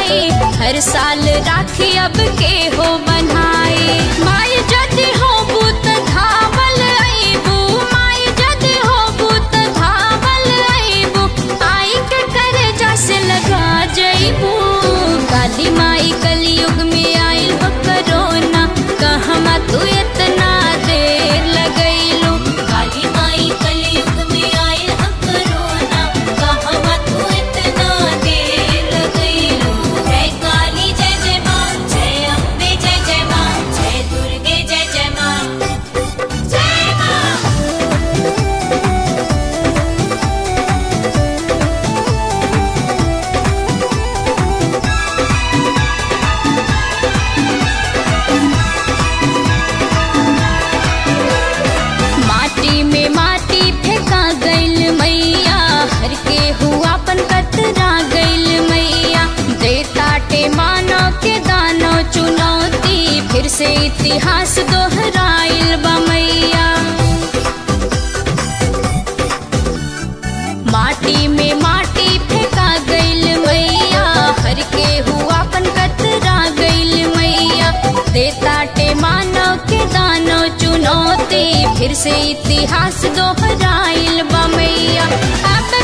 जाई हर साल राखी अब के हो बनाई माई जदि हो बुत धावल आईबू माई जदि हो बुत धावल आईबू आई के करे जैसे लगा जईबू काली माई कलयुग में आइल हो करोना कहमा तू इतना देर लगैलू काली माई कलयुग में आइल हो करोना कहमा तू इतना देर लगैलू जय काली जय जय माँ जय अम्बे जय जय माँ जय दुर्गे जय जय माँ जय माँ माटी में माटी फेंका गइल मैया हर के हुआ पन कतरा गइल मैया देताटे मानो के दानो चुनौती फिर से इतिहास दोहराइल बा मैया माटी में माटी फेंका गइल मैया हर के हुआ पन कतरा गइल मैया देताटे मानो के दानो चुनौती फिर से इतिहास दोहराइल बा मैया अब